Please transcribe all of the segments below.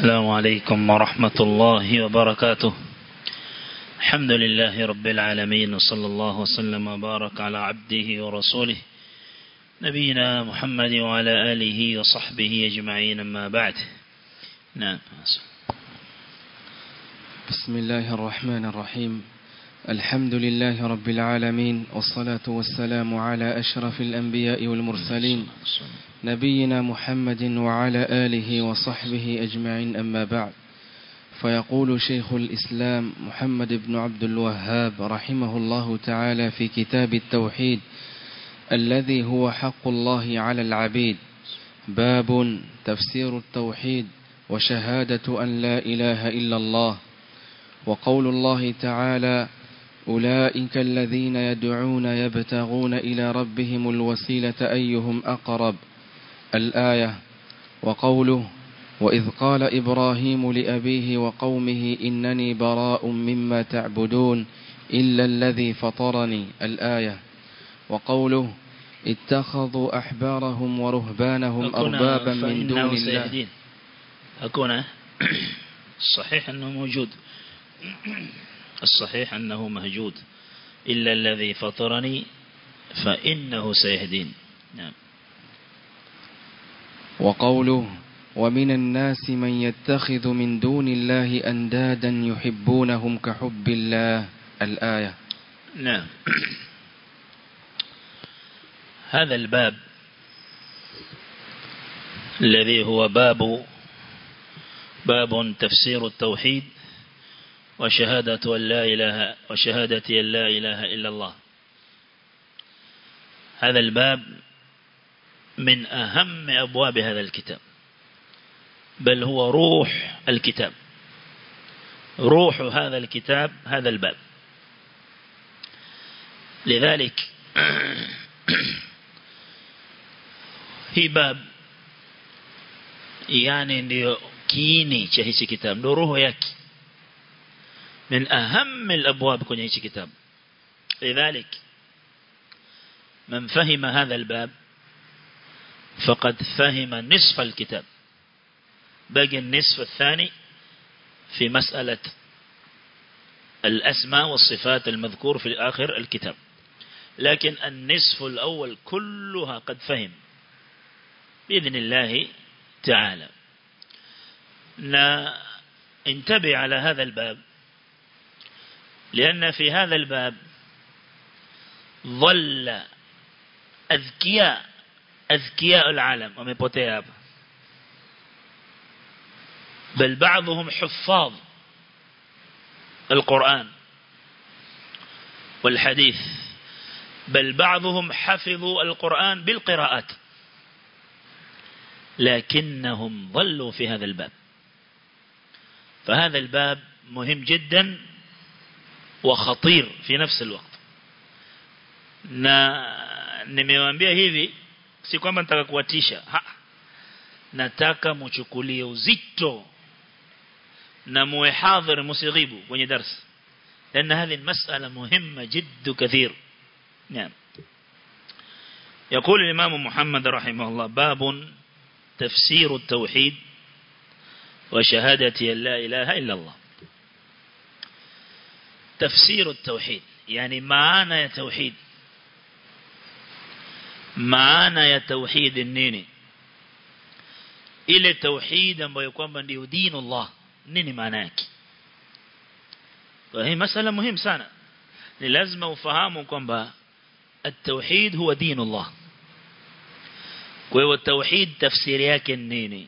السلام عليكم ورحمة الله وبركاته الحمد لله رب العالمين وصلى الله وسلم وبارك على عبده ورسوله نبينا محمد وعلى آله وصحبه أجمعين أما بعد نعم بسم الله الرحمن الرحيم الحمد لله رب العالمين والصلاة والسلام على أشرف الأنبياء والمرسلين نبينا محمد وعلى آله وصحبه أجمعين أما بعد فيقول شيخ الإسلام محمد بن عبد الوهاب رحمه الله تعالى في كتاب التوحيد الذي هو حق الله على العبيد باب تفسير التوحيد وشهادة أن لا إله إلا الله وقول الله تعالى أولئك الذين يدعون يبتغون إلى ربهم الوسيلة أيهم أقرب الآية وقوله وإذ قال إبراهيم لأبيه وقومه إنني براء مما تعبدون إلا الذي فطرني الآية وقوله اتخذوا أحبارهم ورهبانهم أربابا من دون الله سيهدين أكون الصحيح أنه موجود الصحيح أنه مهجود إلا الذي فطرني فإنه سيهدين نعم وقوله ومن الناس من يتخذ من دون الله أندادا يحبونهم كحب الله الآية نعم هذا الباب الذي هو باب باب تفسير التوحيد وشهادة أن لا إله وشهادة أن لا إله إلا الله هذا الباب من أهم أبواب هذا الكتاب بل هو روح الكتاب روح هذا الكتاب هذا الباب لذلك hii bab yani ndio kiini cha hichi kitabu ndio roho yake من أهم الأبواب كون هيك كتاب لذلك من فهم هذا الباب فقد فهم نصف الكتاب باقي النصف الثاني في مسألة الأسماء والصفات المذكور في آخر الكتاب لكن النصف الأول كلها قد فهم بإذن الله تعالى انتبه على هذا الباب لأن في هذا الباب ظل أذكياء أذكياء العالم ومبوتيا hapa بل بعضهم حفاظ القرآن والحديث بل بعضهم حفظوا القرآن بالقراءات لكنهم ظلوا في هذا الباب فهذا الباب مهم جدا وخطير في نفس الوقت na nimewaambia hivi si kwamba nataka kuwatisha ha nataka mchukulie uzito na muwe hadhir musighibu kwenye darasa لأن هذه المسألة مهمة جد كثير نعم يقول الإمام محمد رحمه الله باب تفسير التوحيد وشهادة لا إله إلا الله تفسير التوحيد يعني معنى توحيد معنى توحيد النيني ile tauhid ambayo kwamba ndio dini Allah nini maana yake hii masala muhimu sana ni lazima ufahamu kwamba التوحيد هو دين الله kwa hiyo tauhid tafsiri yake nini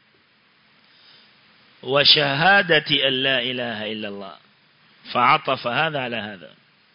وشهادة أن لا إله إلا الله فعطف هذا على هذا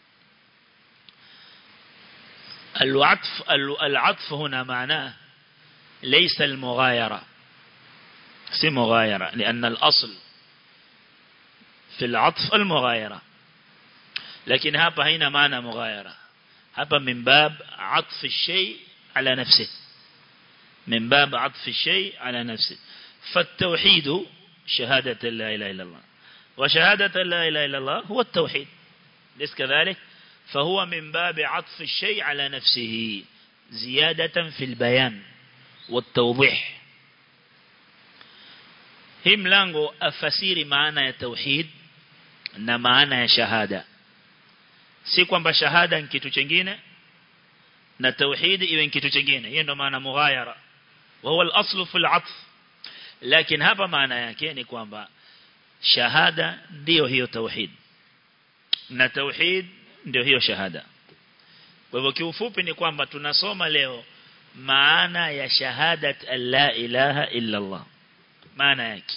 العطف العطف هنا معناه ليس المغايرة سي مغايرة لأن الأصل في العطف المغايرة لكن هذا هنا معنى مغايرة هذا من باب عطف الشيء على نفسه من باب عطف الشيء على نفسه فالتوحيد شهادة لا إله إلا الله وشهادة لا إله إلا الله هو التوحيد ليس كذلك فهو من باب عطف الشيء على نفسه زيادة في البيان والتوضيح hii mlango afasiri maana ya tauhid na maana ya shahada si kwamba shahada ni kitu kingine na tauhid iwe ni kitu kingine hiyo ndo maana mughayara wa huwa al-aslu fi al-'atf lakini hapa maana yake ni kwamba shahada ndio hiyo tauhid na tauhid ndio hiyo shahada kwa hivyo kiufupi ni kwamba tunasoma leo maana ya shahadat la ilaha illa Allah maana yake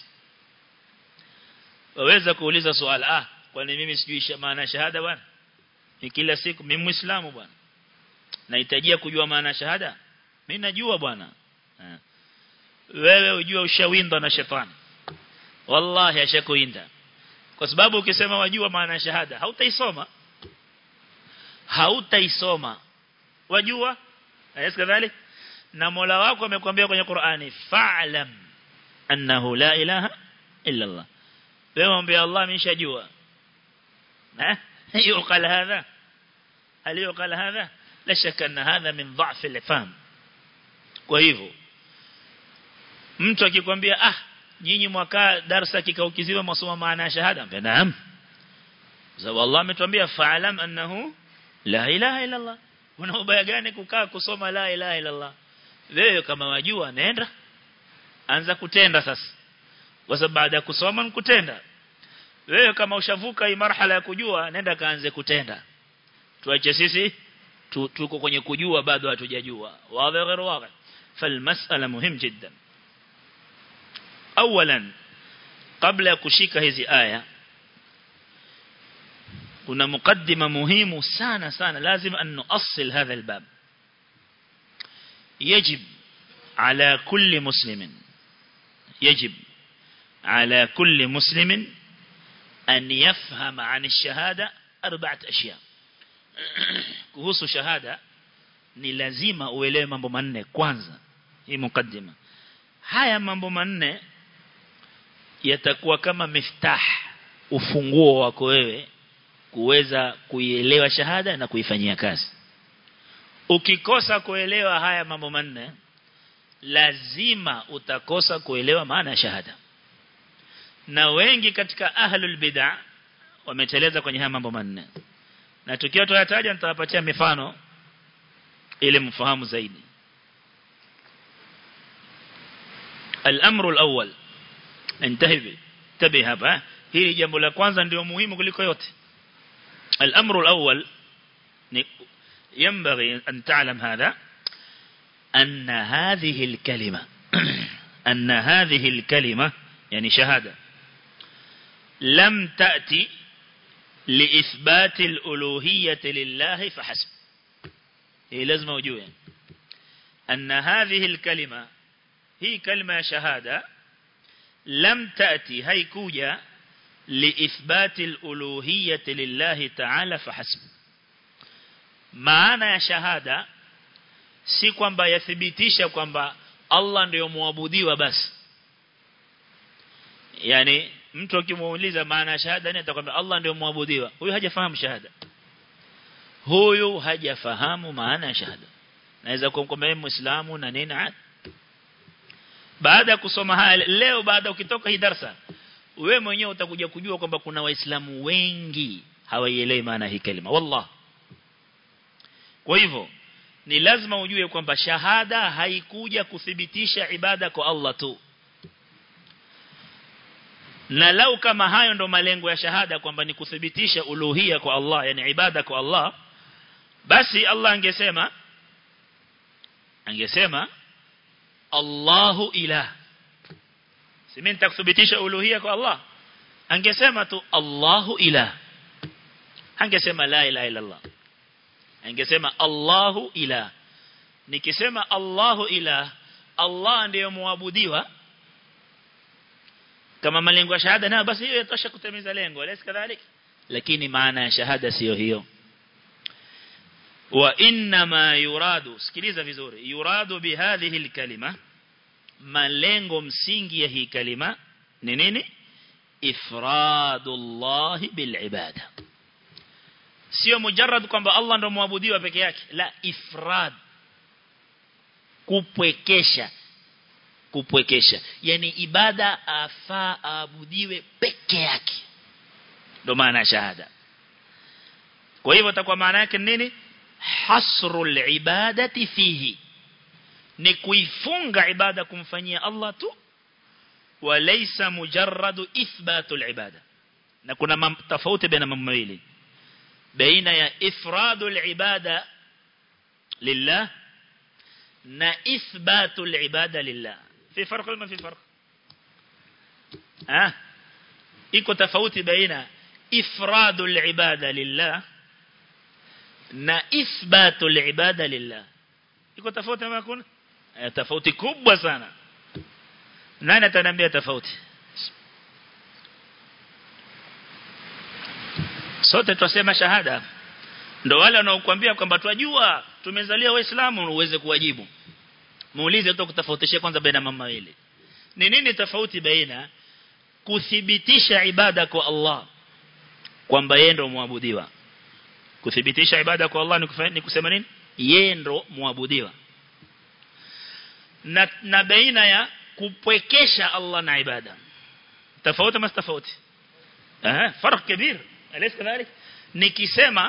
waweza kuuliza swali ah kwani mimi sijui maana shahada bwana ni kila siku mimi muislamu bwana nahitajia kujua maana shahada mimi najua bwana wewe ujue ushawindwa na shetani wallahi ashakuinda kwa sababu ukisema wajua maana shahada hautaisoma hautaisoma wajua ayas kadhalik na Mola wako amekwambia kwenye Qur'ani fa'lam annahu la ilaha illa Allah wewe mwambie Allah ameshajua eh yuqal hadha hal yuqal hadha la shaka anna hadha min dha'f al-faham kwa hivyo mtu akikwambia ah nyinyi mwaka darasa kikao kizima msoma maana ya shahada mpenda naam sababu Allah ametuambia fa'lam annahu la ilaha illa Allah una ubaya gani kukaa kusoma la ilaha illa Allah wewe kama wajua nenda anza kutenda sasa kwa sababu baada ya kusoma ni kutenda wewe kama ushavuka hii marhala ya kujua nenda kaanze kutenda tuache sisi tuko kwenye kujua bado hatujajua wazi غير واضح فالمساله مهم جدا اولا قبل ya kushika hizi aya kuna mukaddima muhimu sana sana lazim an nuassil hadha albab يجب على كل مسلم يجب على كل مسلم أن يفهم عن الشهادة أربعة أشياء kuhusu shahada ni lazima uelewe mambo manne kwanza hii mukaddima haya mambo manne yatakuwa kama miftah ufunguo wako wewe kuweza kuielewa shahada na kuifanyia kazi ukikosa kuelewa haya mambo manne lazima utakosa kuelewa maana ya shahada na wengi katika ahlul bid'ah wameteleza kwenye haya mambo manne na tukiwa tuyataja nitawapatia mifano ili mfahamu zaidi الامر الاول انتهي تبي hapa hili jambo la kwanza ndio muhimu kuliko yote الامر الاول ينبغي أن تعلم هذا أن هذه الكلمة أن هذه الكلمة يعني شهادة لم تأتي لإثبات الألوهية لله فحسب هي لازم وجوه أن هذه الكلمة هي كلمة شهادة لم تأتي هي كوجة لإثبات الألوهية لله تعالى فحسب maana ya shahada si kwamba yathibitisha kwamba Allah ndiyo muabudiwa basi yani mtu akimuuliza maana ya shahada ni atakwambia Allah ndiyo muabudiwa huyu hajafahamu shahada huyu hajafahamu maana ya shahada naweza kumkwambia muislamu na nini baada ya kusoma haya leo baada ukitoka hii darasa wewe mwenyewe utakuja kujua kwamba kuna waislamu wengi hawaielewi maana hii kalima wallah kwa hivyo ni lazima ujue kwamba shahada haikuja kuthibitisha ibada kwa Allah tu. Na lau kama hayo ndo malengo ya shahada kwamba ni kuthibitisha uluhia kwa Allah, yani ibada kwa Allah, basi Allah angesema angesema Allahu ilah. Si mimi nitakuthibitisha uluhia kwa Allah. Angesema tu Allahu ilah. Angesema la ilaha illa Allah. Angesema Allahu ilah. Nikisema Allahu ilah, Allah ndiyo muabudiwa. Kama malengo ya shahada na basi hiyo yatosha kutimiza lengo, alaysa kadhalik? Lakini maana ya shahada sio hiyo. Wa inna ma yuradu, sikiliza vizuri, yuradu bihadhihi alkalima malengo msingi ya hii kalima ni nini? Ifradullah bil ibada. Sio mujarrad kwamba Allah ndo muabudiwa peke yake, la ifrad kupwekesha kupwekesha yani ibada afaa aabudiwe peke yake ndio maana ya shahada kwa hivyo takuwa maana yake nini hasrul ibadati fihi ni kuifunga ibada kumfanyia Allah tu walaysa mujarradu ithbatul ibada na kuna tofauti baina mambo mawili baina ya ifradul ibada lillah na ithbatul ibada lillah fi farq ma fi farq ah iko tofauti baina ifradul ibada lillah na ithbatul ibada lillah iko tofauti ama kuna tofauti kubwa sana nani ataniambia tofauti sote twasema shahada ndo wale wanaokuambia kwamba twajua tumezalia waislamu uweze kuwajibu muulize tu kutofautisha kwanza baina mama wawili ni nini tofauti baina kuthibitisha ibada kwa Allah kwamba yeye ndo muabudiwa kuthibitisha ibada kwa Allah ni, kufanya, ni kusema nini yeye ndo muabudiwa na, na baina ya kupwekesha Allah na ibada tofauti mas tofauti eh farq kabir alaysa kadhalik nikisema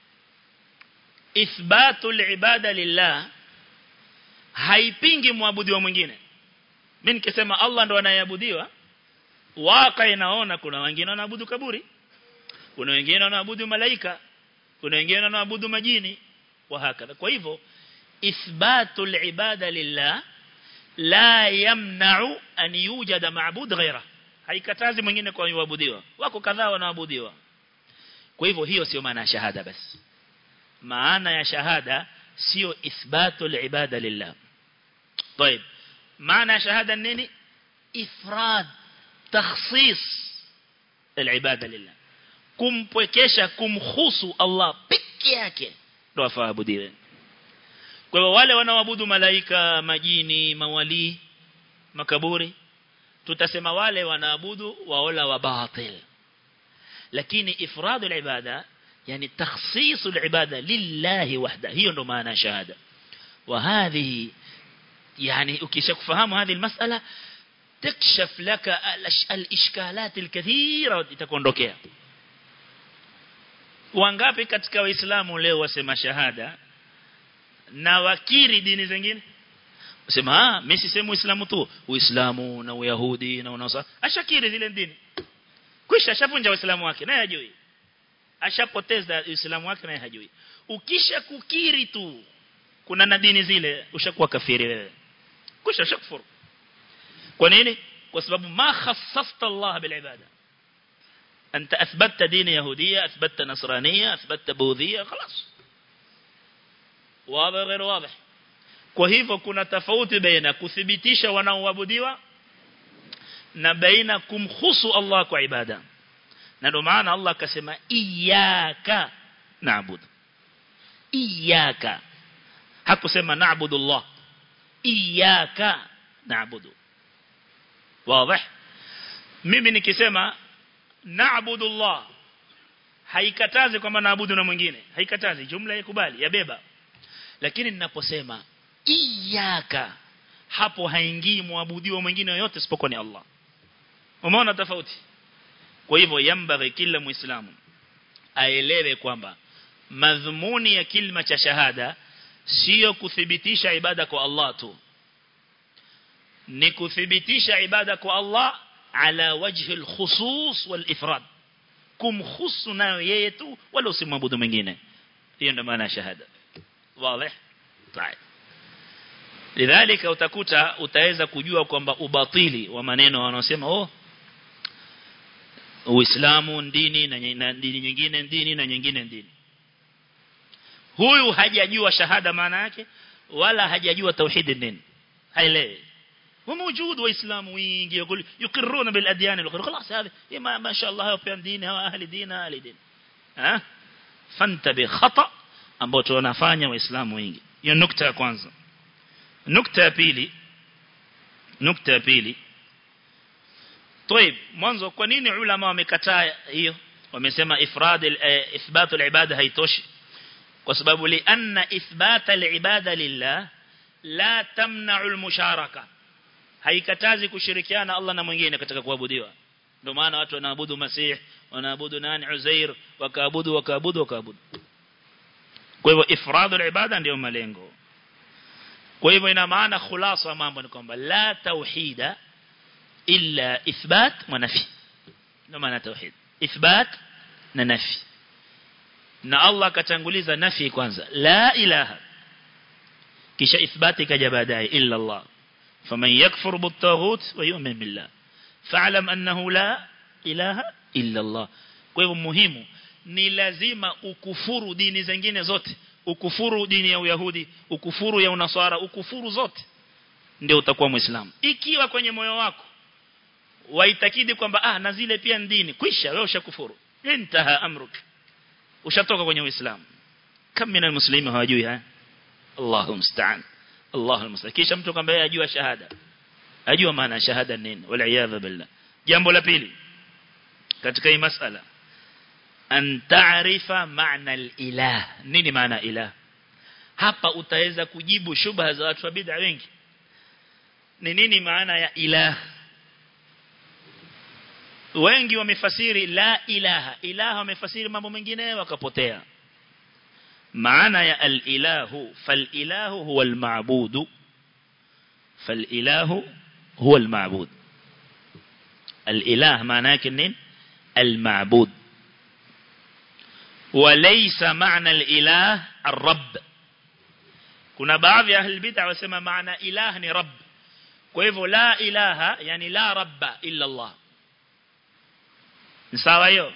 ithbatu ibada lillah haipingi muabudiwa mwingine mimi nikisema Allah ndo anayeabudiwa waka inaona kuna wengine wanaabudu kaburi kuna wengine wanaabudu malaika kuna wengine wanaabudu majini wa hakadha kwa hivyo ithbatu ibada lillah la yamna'u an yujada ma'bud ghayra haikatazi mwingine kwa kuabudiwa wako kadhaa wanaabudiwa kwa hivyo hiyo sio maana ya shahada basi maana ya shahada sio ithbatu ibada lillah طيب maana ya shahada nini ifrad takhsis العباده لله kumpwekesha kumhusu Allah peke yake ndo afaabudiwe kwa hivyo wale wanaoabudu malaika majini mawali makaburi tutasema wale wanaabudu waola wa batil lakini ifradu al-ibada yani takhsisu al-ibada lillahi wahda hiyo ndo maana shahada wa hadhihi يعني ukishakufahamu هذه المسألة تكشف لك الاشكالات الكثيرة itakuondokea wangapi katika waislamu leo wasema shahada na wakiri dini zingine usema ah mimi sisemi uislamu tu uislamu na uyahudi na unasa ashakiri zile dini kisha ashavunja uislamu wake naye hajui ashapoteza uislamu wake naye hajui ukisha kukiri tu kuna na dini zile ushakuwa kafiri wewe kisha shakfuru kwa nini kwa sababu ma khassasta Allah bil ibada أنت أثبتت دين يهودية أثبتت نصرانية أثبتت بوذية خلاص واضح غير واضح kwa hivyo kuna tofauti baina kuthibitisha wanaoabudiwa na baina kumhusu Allah kwa ibada na ndio maana Allah akasema iyyaka na'budu iyyaka hakusema na'budu Allah iyyaka na'budu wazi mimi nikisema na'budu Allah haikatazi kwamba naabudu na mwingine haikatazi jumla ikubali yabeba lakini ninaposema iyyaka hapo haingii muabudiwa mwingine yote isipokuwa ni Allah umeona tofauti kwa hivyo yambaghi kila muislamu aelewe kwamba madhumuni ya kilima cha shahada sio kuthibitisha ibada kwa Allah tu ni kuthibitisha ibada kwa Allah ala wajhi alkhusus walifrad kumkhusu nayo yeye tu wala usimwabudu mwingine hiyo ndio maana ya shahada wazi طيب lidhalika utakuta utaweza kujua kwamba ubatili wa maneno wanaosema oh Uislamu dini na, na dini nyingine dini na nyingine dini huyu hajajua shahada maana yake wala hajajua tauhid nini haelewi وموجود وإسلام وينجي يقول يقرون بالأديان الأخرى خلاص هذا ما, ما شاء الله يوفيان دين هو أهل دين أهل دين ها فانتبه خطأ ambao tunafanya waislamu wengi hiyo nukta ya kwanza nukta ya pili nukta ya pili طيب mwanzo kwa nini ulama wamekataa hiyo wamesema ifrad ithbat al-ibada haitoshi kwa sababu li anna ithbat al-ibada lillah la tamna'u al-musharaka haikatazi kushirikiana Allah na mwingine katika kuabudiwa ndio maana watu wanaabudu Masih wanaabudu nani Uzair wakaabudu wakaabudu wakaabudu kwa hivyo ifradul ibada ndio malengo kwa hivyo ina maana khulasa mambo ni kwamba la tauhida illa ithbat wa nafi ndio maana tauhid ithbat na nafi na Allah katanguliza nafi kwanza la ilaha kisha ithbati kaja baadaye illa Allah faman yakfur bitaghut wa yu'min billah fa'lam annahu la ilaha illa Allah kwa hivyo muhimu ni lazima ukufuru dini zingine zote ukufuru dini ya Uyahudi ukufuru ya Unasara ukufuru zote ndio utakuwa muislamu ikiwa kwenye moyo wako waitakidi kwamba ah na zile pia dini kwisha wewe ushakufuru intaha amruk ushatoka kwenye uislamu kam min almuslimin hawajui haya Allahu musta'an Allahu musta'an kisha mtu kwamba yeye ajua shahada ajua maana shahada nini wala iyadha billah jambo la pili katika hii masala an ta'rifa maana al-ilah nini maana ilah hapa utaweza kujibu shubha za watu wa bid'a wengi ni nini maana ya ilah wengi wamefasiri la ilaha ilaha wamefasiri mambo mengine wakapotea maana ya al-ilahu fal-ilahu huwa al-ma'budu fal-ilahu huwa al-ma'bud al-ilah maana yake nini al-ma'bud وليس معنى الإله الرب kuna baadhi ya ahli bid'a wasema maana ilah ni rabb kwa hivyo la ilaha yani la rabba illa Allah ni sawa hiyo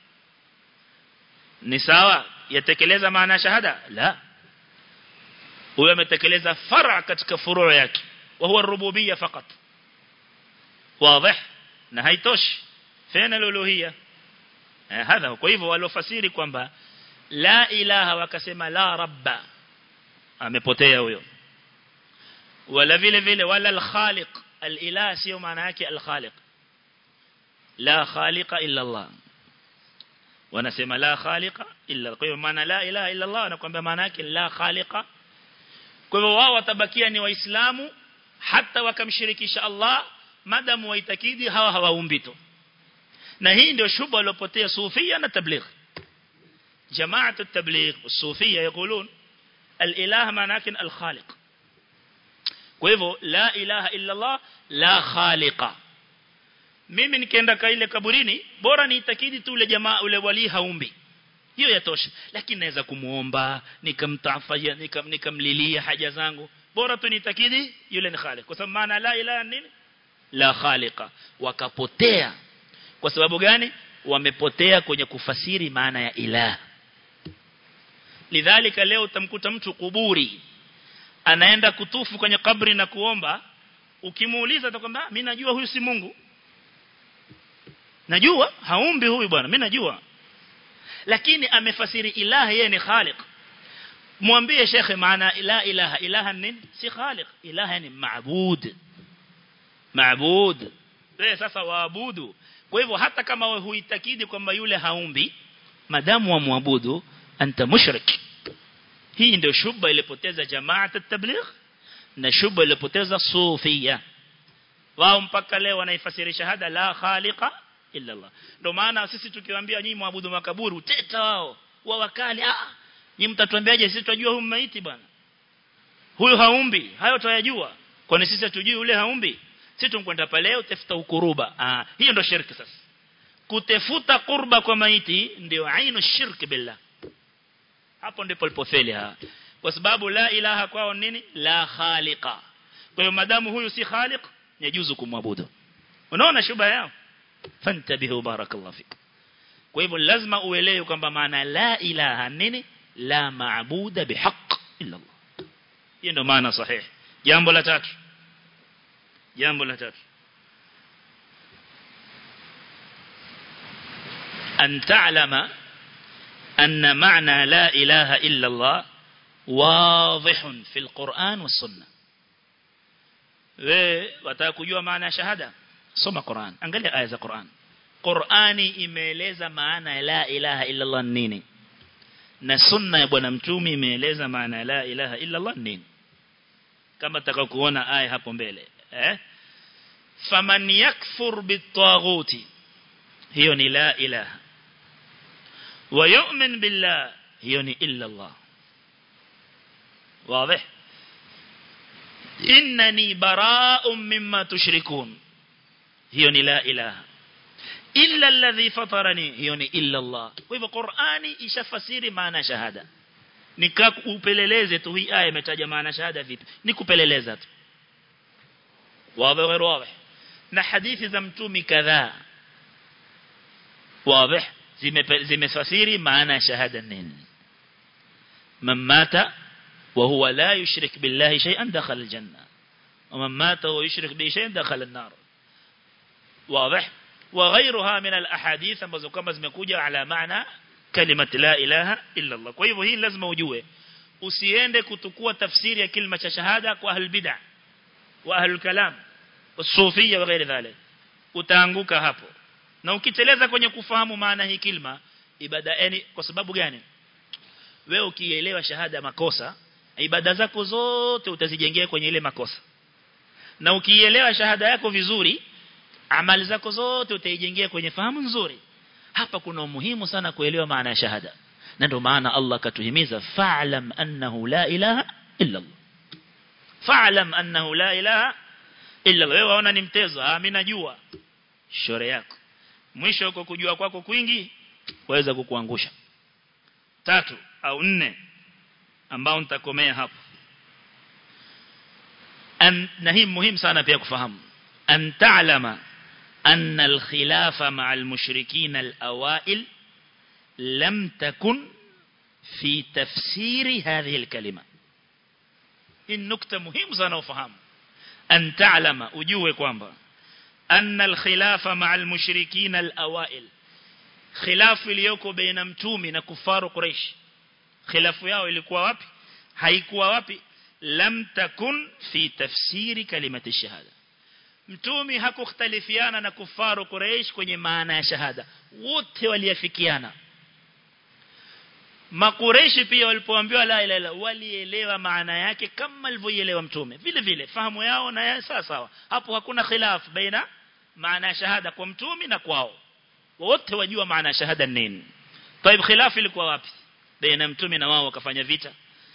ni sawa yatekeleza maana shahada la huyo ametekeleza far'a katika furu' yake wa huwa rububiyya fakat wazi na haitoshi fena luluhiyya hadha kwa hivyo walofasiri kwamba la ilaha wakasema la rabba amepotea huyo wala vile vile wala al-khaliq al-ilah sio maana yake al-khaliq la khaliqa illa Allah wanasema la khaliqa illa kwa hiyo maana la ilaha illa Allah anakuambia maana yake la khaliqa kwa hivyo wao watabakia ni waislamu hata wakamshirikisha Allah madamu waitakidi hawa hawaumbi tu na hii ndio shubha iliyopotea sufia na tabligh جماعه التبليغ والصوفيه يقولون الاله معناه الخالق kwa hivyo la ilaha illa Allah la khaliqa mimi nikienda ka ile kaburini bora niitakidi tu ule jamaa ule wali haumbi hiyo yatosha lakini naweza kumuomba nikamtafaya nikam, nikamlilia haja zangu bora tu niitakidi yule ni khaliq kwa sababu maana la ilaha nini la khaliqa wakapotea kwa sababu gani wamepotea kwenye kufasiri maana ya ilah lidhalika leo utamkuta mtu kuburi anaenda kutufu kwenye kabri na kuomba ukimuuliza atakwambia mimi najua huyu si Mungu najua haumbi huyu bwana mimi najua lakini amefasiri ilaha yeye ni khaliq mwambie shekhe maana la ilaha ilaha nini si khaliq ilaha ni maabud maabud wewe sasa waabudu kwa hivyo hata kama wewe huitakidi kwamba yule haumbi madamu wa muabudu anta mushrik hii ndio shubha ilipoteza jamaa tabligh na shubha ilipoteza sufia wao mpaka leo wanaifasiri shahada la khaliqa illa Allah ndio maana sisi tukiwaambia nyinyi muabudu makaburi uteta wao wa wakali ah nyinyi mtatuambiaje sisi tunajua huyu maiti bwana huyu haumbi hayo tuyajua kwani sisi hatujui yule haumbi sisi tunkwenda pale utafuta ukuruba ah hiyo ndio shirki sasa kutefuta kurba kwa maiti ndio ainu shirki billah hapo ndipo alipofeli ha kwa sababu la ilaha kwao nini la khaliqa kwa hiyo madamu huyu si khaliq yajuzu kumwabudu unaona shuba yao fantabihu barakallahu fik kwa hivyo lazima uelewe kwamba maana la ilaha nini la maabuda bihaq illa Allah hiyo ndio maana sahihi jambo la tatu jambo la tatu أن تعلم أن معنى لا إله إلا الله واضح في القرآن والسنة وتاكجوا معنى شهادة soma Qur'an angalia aya za Qur'an Qur'ani imeeleza maana ya la ilaha illa Allah nini na sunna ya bwana mtume imeeleza maana ya la ilaha illa Allah nini kama taka kuona aya hapo mbele eh faman yakfur bitaghuti hiyo ni la ilaha wa yu'min billah hiyo ni illa Allah واضح إنني براء مما تشركون هيوني لا إله إلا الذي فطرني هيوني إلا الله وإذا قرآني إشفسيري معنى شهادة nikak upeleleze tu hii aya imetaja maana shahada vipi nikupeleleza tu wazi غير واضح na hadithi za mtumi kadhaa wazi zimefasiri maana shahada nini man mata وهو لا يشرك بالله شيئا دخل الجنة ومن مات ويشرك به شيئا دخل النار واضح وغيرها من الأحاديث ambazo kama zimekuja ala maana كلمة لا إله إلا الله kwa hivyo hii lazima ujue usiende kutukua tafsiri ya kilima cha shahada kwa ahlul bid'ah wa ahlul kalam wasufia wa ghairi dhalik utaanguka hapo na ukiteleza kwenye kufahamu maana hii kilima ibada yani kwa sababu gani wewe ukielewa shahada makosa ibada zako zote utazijengea kwenye ile makosa na ukielewa shahada yako vizuri amali zako zote utaijengea kwenye fahamu nzuri hapa kuna umuhimu sana kuelewa maana ya shahada na ndio maana Allah katuhimiza fa'lam annahu la ilaha illa Allah fa'lam annahu la ilaha illa Allah wewe waona ni mtezo ah mimi najua shore yako mwisho uko kujua kwako kwingi waweza kukuangusha tatu au nne ambao nitakomea hapo an na hii muhimu sana pia kufahamu an ta'lama أن الخلاف مع المشركين الأوائل لم تكن في تفسير هذه الكلمة النكتة مهم sana ufahamu أن تعلم ujue kwamba أن الخلاف مع المشركين الأوائل خلاف iliyoko baina mtumi na kufaru Quraysh khilafu yao ilikuwa wapi haikuwa wapi lam takun fi tafsiri kalimati shahada mtumi hakukhtalifiana na kufaru Quraysh kwenye maana ya shahada wote waliafikiana Makureishi pia walipoambiwa la ilaha illa walielewa maana yake kama alivyoelewa mtume vile vile fahamu yao na ya sawa sawa hapo hakuna khilaf baina maana ya shahada kwa mtumi na kwao wote wajua maana ya shahada nini طيب khilaf ilikuwa wapi baina mtume na wao wakafanya vita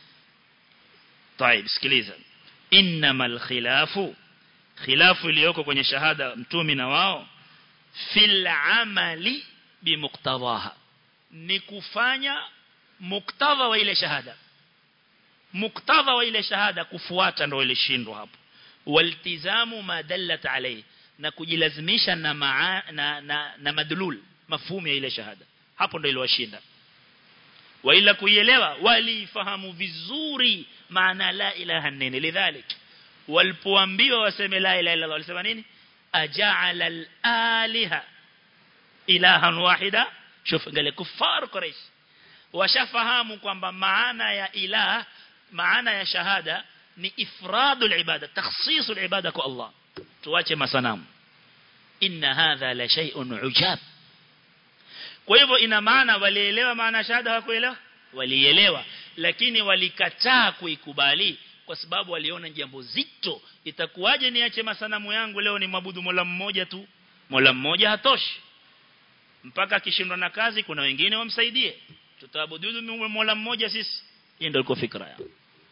طيب sikiliza innamal khilafu khilafu iliyoko kwenye shahada mtumi na wao fil amali bimuqtadaha ni kufanya muktadha wa ile shahada muktadha wa ile shahada kufuata ndio ile shindo hapo waltizamu ma dallat alayhi na kujilazimisha na maa, na, na, na madlul mafhumu ya ile shahada hapo ndio iliwashinda wa ila kuielewa walifahamu vizuri maana la ilaha nene lidhalik walipoambiwa waseme la ilaha illa Allah walisema nini aja'ala al-aliha ilahan wahida shuf ngale kufar quraish washafahamu kwamba maana ya ilah maana ya shahada ni ifradul ibada takhsisul ibada kwa Allah tuache masanamu inna hadha la shay'un ujab kwa hivyo ina maana walielewa maana shahada hawakuelewa walielewa lakini walikataa kuikubali kwa sababu waliona jambo zito itakuwaje niache masanamu yangu leo ni mabudu mola mmoja tu mola mmoja hatoshi mpaka akishindwa na kazi kuna wengine wamsaidie tutaabudu mola mmoja sisi hiyo ndio iko fikra yao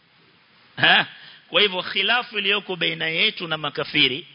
ha kwa hivyo khilafu iliyoko baina yetu na makafiri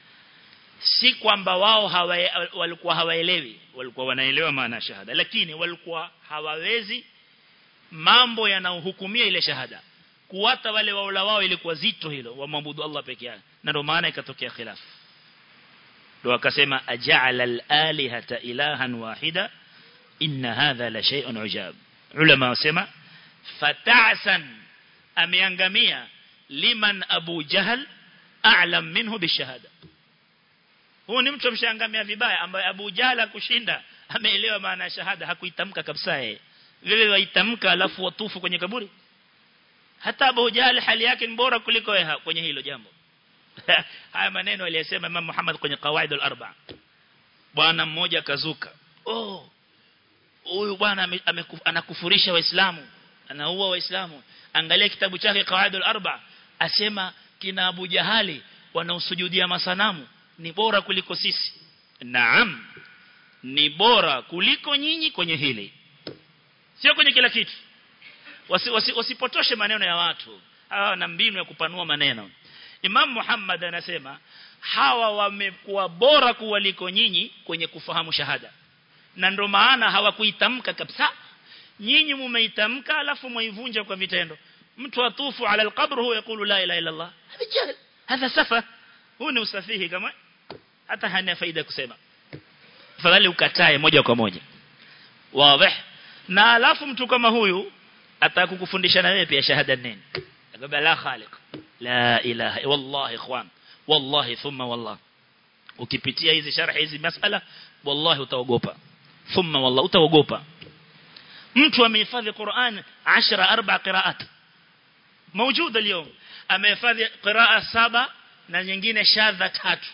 si kwamba wao hawa, walikuwa hawaelewi walikuwa wanaelewa maana shahada lakini walikuwa hawawezi mambo yanayohukumia ile shahada kuwata wale waula wao ilikuwa zito hilo wamwabudu Allah peke yake na ndio maana ikatokea khilaf ndio akasema aja'ala al-alihata ilahan wahida inna hadha la shay'un ujab ulama wasema fata'san ameangamia liman abu jahl a'lam minhu bishahada huyu ni mtu mshangamia vibaya ambaye Abu Jahal kushinda ameelewa maana ya shahada hakuitamka kabisa yeye vile waitamka alafu watufu kwenye kaburi hata Abu Jahal hali yake ni bora kuliko yeye kwenye hilo jambo haya maneno aliyosema Imam Muhammad kwenye Qawaidul Arba bwana mmoja kazuka oh huyu bwana anakufurisha waislamu anaua waislamu angalia kitabu chake Qawaidul Arba asema kina Abu Jahali wanaosujudia masanamu ni bora kuliko sisi naam ni bora kuliko nyinyi kwenye hili sio kwenye kila kitu wasi, wasi, wasipotoshe maneno ya watu hawa na mbinu ya kupanua maneno Imam Muhammad anasema hawa wamekuwa bora kuwaliko nyinyi kwenye kufahamu shahada na ndo maana hawakuitamka kabisa nyinyi mumeitamka alafu muivunja kwa vitendo mtu atufu ala alqabr huwa yakulu la ilaha illa Allah hada jahl hada safa huu ni usafihi kama hata hana faida kusema fadhali ukatae moja kwa moja wazi na alafu mtu kama huyu atakukufundisha na wewe pia shahada nini akwambia la khaliq la ilaha wallahi ikhwan wallahi thumma wallah ukipitia hizi sharhi hizi masala wallahi utaogopa thumma wallah utaogopa mtu amehifadhi Qur'an 10 arba qiraat موجود اليوم amehifadhi qiraa saba na nyingine shadha tatu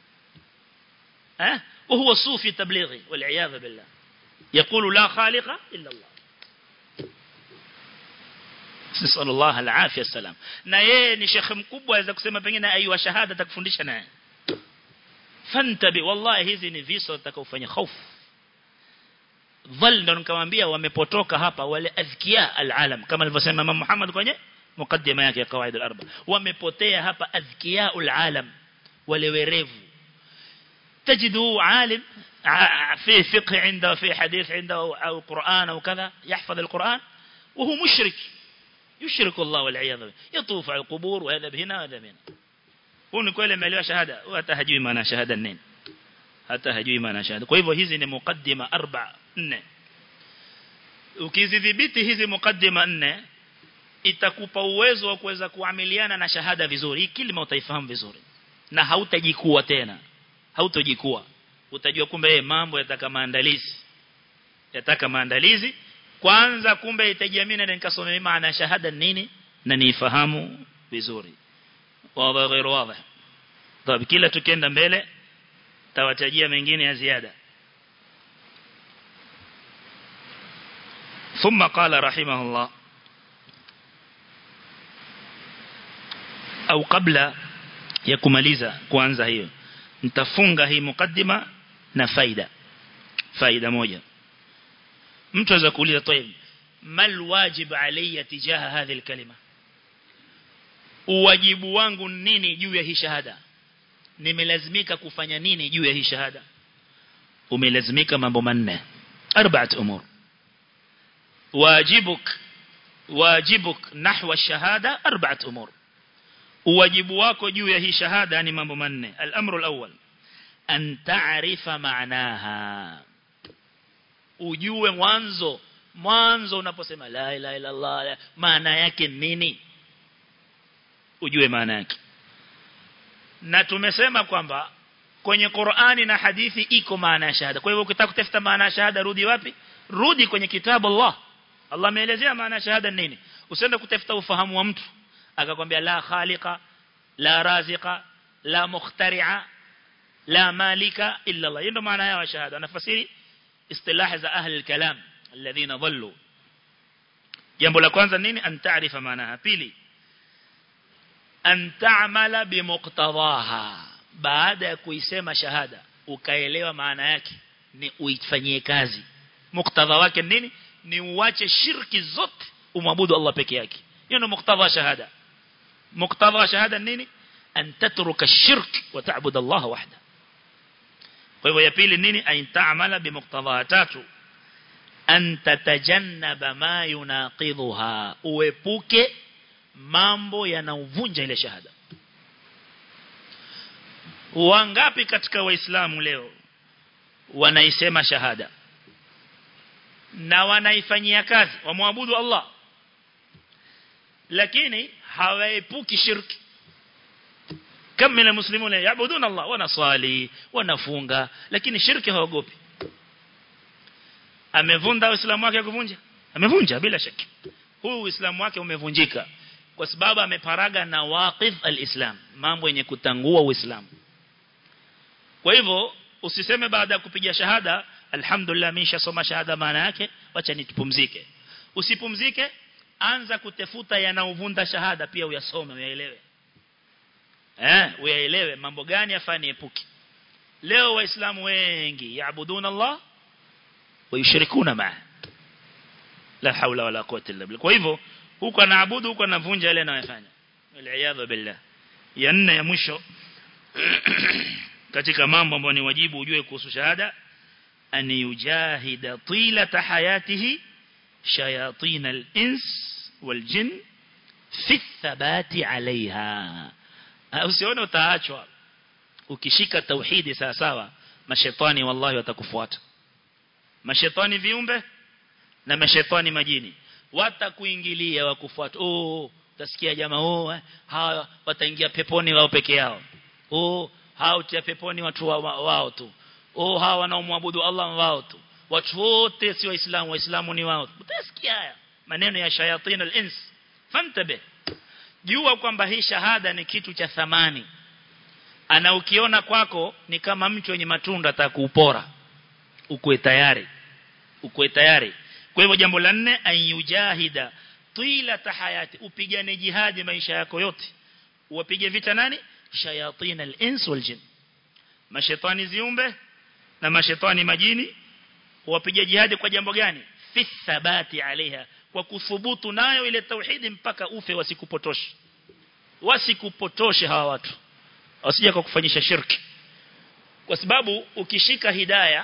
eh وهو صوفي تبليغي والعياذ بالله يقول لا خالق الا الله نسال الله العافيه السلام na yeye ni shekhe mkubwa aweza kusema pengine aiwa shahada atakufundisha naye fantabi wallahi hizi ni visa utakaofanya hofu dhal ndo nikamwambia wamepotoka hapa wale azkia alalam kama alivyosema Imam Muhammad kwenye mukaddima yake ya kawaida al-arba wamepotea hapa azkia alalam wale werevu تجده عالم في فقه عنده في حديث عنده أو قرآن أو كذا يحفظ القرآن وهو مشرك يشرك الله والعياذ بالله يطوف على القبور وهذا بهنا وهذا بهنا هو ni kweli ameelewa shahada hata hajui maana shahada nini hata hajui maana shahada kwa hivyo hizi ni mukaddima arba nne ukizidhibiti hizi mukaddima nne itakupa uwezo wa kuweza kuamiliana na shahada vizuri hii kilima utaifahamu vizuri na hautajikua tena hautojikua utajua kumbe eh mambo yataka maandalizi yataka maandalizi kwanza kumbe itajiamini na nikasome maana shahada nini na nifahamu vizuri wazi غير واضح طب kila tukienda mbele tawatajia mengine ya ziada ثم قال رحمه الله au kabla ya kumaliza kuanza hiyo nitafunga hii mukaddima na faida faida moja mtu aweza kuuliza طيب mal wajib alayya tijaha hadhihi alkalima uwajibu wangu nini juu ya hii shahada nimelazimika kufanya nini juu ya hii shahada umelazimika mambo manne arbaat umur wajibuk wajibuk nahwa shahada arbaat umur uwajibu wako juu ya hii shahada ni mambo manne al-amru al-awwal an ta'rifa ma'naha ujue mwanzo mwanzo unaposema la ilaha illa Allah maana yake nini ujue maana yake na tumesema kwamba kwenye Qur'ani na hadithi iko maana ya shahada kwa hivyo ukitaka kutafuta maana ya shahada rudi wapi rudi kwenye kitabu Allah Allah ameelezea maana ya shahada nini usiende kutafuta ufahamu wa mtu akakwambia la khaliqa la raziqa la mukhtari'a la malika illa Allah ndio maana ya shahada anafasiri istilah za ahli al-kalam alladhina dhallu jambo la kwanza nini an taarifa maanaha pili an ta'mala bimuqtadaha baada ya kuisema shahada ukaelewa maana yake ni uifanyie kazi muktadha wake nini ni uache shirki zote umwabudu Allah peke yake hiyo ndio muktadha shahada muktadha shahada nini an tatruka shirk wa ta'budu Allah wahda kwa hivyo ya pili nini an ta'mala bimuqtadha tatu an tatajannaba ma yunaqidhuha uepuke mambo yanaovunja ile shahada wangapi katika waislamu leo wanaisema shahada na wanaifanyia kazi wamwabudu Allah lakini hawaepuki shirki kama mina muslimuna yaabuduna Allah wanaswali wanafunga lakini shirki hawagopi amevunda uislamu wake kuvunja amevunja bila shaki huu uislamu wake umevunjika kwa sababu ameparaga na waqif alislam mambo yenye kutangua uislamu kwa hivyo usiseme baada ya kupiga shahada alhamdulillah mimi nishasoma shahada maana yake wacha nitupumzike usipumzike anza kutafuta yanaovunda shahada pia uyasome uyaelewe eh uyaelewe mambo gani afanye epuki leo waislamu wengi yaabuduna Allah wayushirikuna maa la haula wala quwwata illa billah kwa hivyo huko anaabudu huko anavunja yale anayofanya wal billah ya nne ya mwisho katika mambo ambayo ni wajibu ujue kuhusu shahada an yujahida tilata hayatihi shayatin al-ins wal-jin fi thabati alaiha usione utaachwa ukishika tauhidi sawa sawa mashetani wallahi watakufuata mashetani viumbe na mashetani majini watakuingilia wakufuata oh utasikia jamaa oh hawa wataingia peponi wao peke yao oh hao utia peponi watu wa, wa, wao tu oh hawa wanaomwabudu Allah wao tu watu wote si waislamu waislamu ni wao utasikia haya maneno ya shayatin al-ins fantabe jua kwamba hii shahada ni kitu cha thamani ana ukiona kwako ni kama mtu wenye matunda atakuupora ukue tayari ukue tayari kwa hivyo jambo la nne ayujahida twila tahayati upigane jihadi maisha yako yote uwapige vita nani shayatin al-ins wal jin mashaitani ziumbe na mashaitani majini wapige jihadi kwa jambo gani fi thabati alaiha kwa kuthubutu nayo ile tauhidi mpaka ufe wasikupotoshe wasikupotoshe hawa watu wasije kwa kufanyisha shirki kwa sababu ukishika hidaya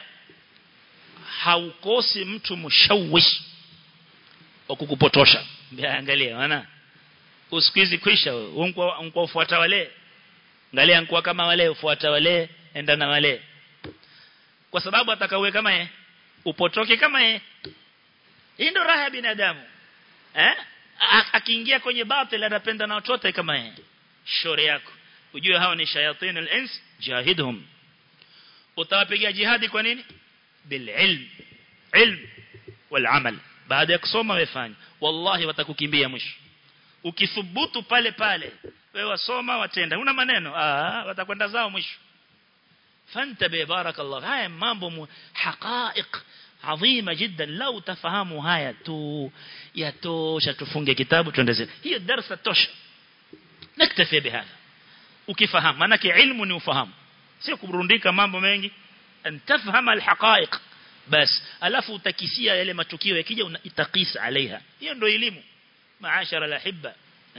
haukosi mtu mshawishi wa kukupotosha angalia maana usikizi kwisha unkwa unkwa ufuata wale angalia unkwa kama wale ufuata wale enda na wale kwa sababu atakawe kama yeye upotoke kama yeye hii ndo raha ya binadamu eh akiingia kwenye batil anapenda na watoto kama yeye shore yako ujue hao ni shayatin al-ins jahidhum utawapiga jihadi kwa nini bil ilm ilm wal amal baada ya kusoma wefanya wallahi watakukimbia mwisho ukithubutu pale pale wewe wasoma watenda una maneno ah watakwenda zao mwisho fantabe barakallah haya mambo haqaiq adhima jiddan lau tafahamu haya tu yatosha tufunge kitabu tuendeze hiyo darasa tosha naktafi bihadha ukifahamu maana ilmu ni ufahamu sio kuburundika mambo mengi antafahama alhaqaiq bas alafu utakisia yale matukio yakija unaitakis alaiha hiyo ndio elimu maashara alahibba